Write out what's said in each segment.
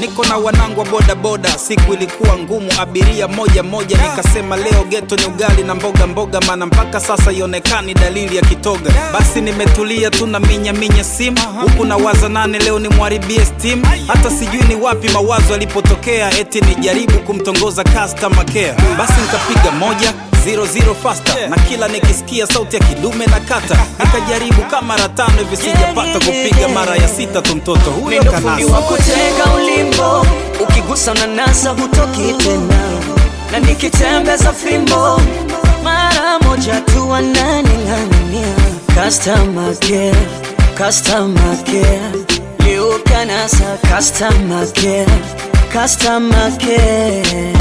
niko na wanangu wa bodaboda siku ilikuwa ngumu abiria moja moja nikasema leo geto ni ugali na mboga mboga maana mpaka sasa ionekani dalili ya kitoga basi nimetulia tu na minya minya simu huku na waza nane leo ni mwaribie steam hata sijui ni wapi mawazo yalipotokea eti nijaribu kumtongoza customer care basi nikapiga moja zero zero faster na kila nikisikia sauti ya kidume na kata nikajaribu kama mara tano hivi sijapata kupiga mara ya sita tu mtoto huyo Mimi fundi wa kanasa kutega ulimbo, ukigusa unanasa hutoki tena, na nikitembeza fimbo mara moja tu wananing'ang'ania. Customer care, customer care, leo kanasa customer care, customer care.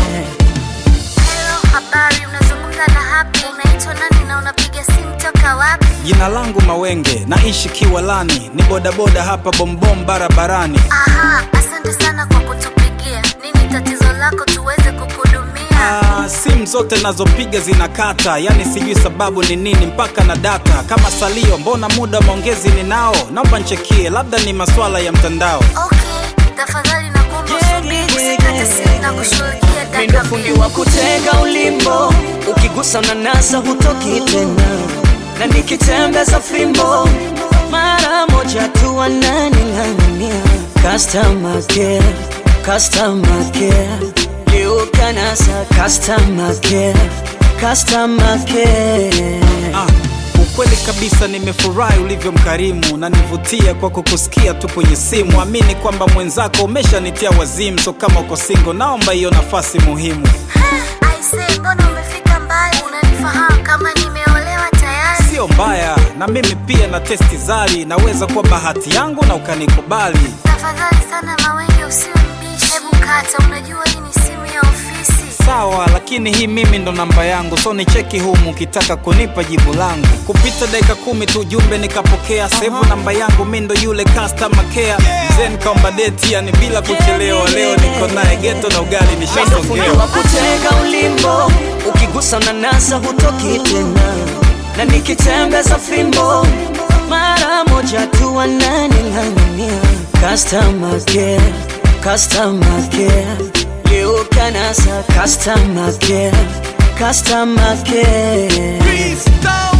Hello, habari, unazungumza na Happy. Unaitwa nani na unapiga simu toka wapi? jina langu mawenge naishi kiwalani ni bodaboda hapa bombom barabarani Aha, asante sana kwa kutupigia. Nini tatizo lako tuweze kukuhudumia? Ah, simu zote nazopiga zinakata yani sijui sababu ni nini mpaka na data kama salio mbona muda wa maongezi ninao naomba nchekie labda ni maswala ya mtandao Okay, tafadhali nakuomba usubiri, usikate simu na kushughulikia Mimi dakika fundi mbili. wa kutega ulimbo, ukigusa unanasa hutoki tena, na nikitembeza fimbo mara moja tu wananing'ang'ania. Customer care, customer care, leo kanasa customer care, customer care. ah, ukweli kabisa nimefurahi ulivyo mkarimu na nivutia kwa kukusikia tu kwenye simu amini kwamba mwenzako umeshanitia wazimu so kama uko singo naomba hiyo nafasi muhimu Aise, mbona umefika mbali? Unanifahamu kama nimeolewa tayari? sio mbaya na mimi pia na testi zali naweza kuwa bahati yangu na ukanikubali Tafadhali sana Mawenge, usiwe mbishi. Hebu kata, unajua hii ni simu ya ofisi. sawa lakini hii mimi ndo namba yangu so ni cheki humu ukitaka kunipa jibu langu kupita dakika kumi tu jumbe nikapokea sevu namba yangu mi ndo yule customer care mzee nikaomba deti yani bila kuchelewa leo niko naye geto na ugali Fundi wa nishasongewa kutega ulimbo, ukigusa unanasa hutoki tena, na nikitembeza fimbo mara moja tu wananing'ang'ania. Customer care, customer care, leo kanasa customer care, customer care. Freestyle.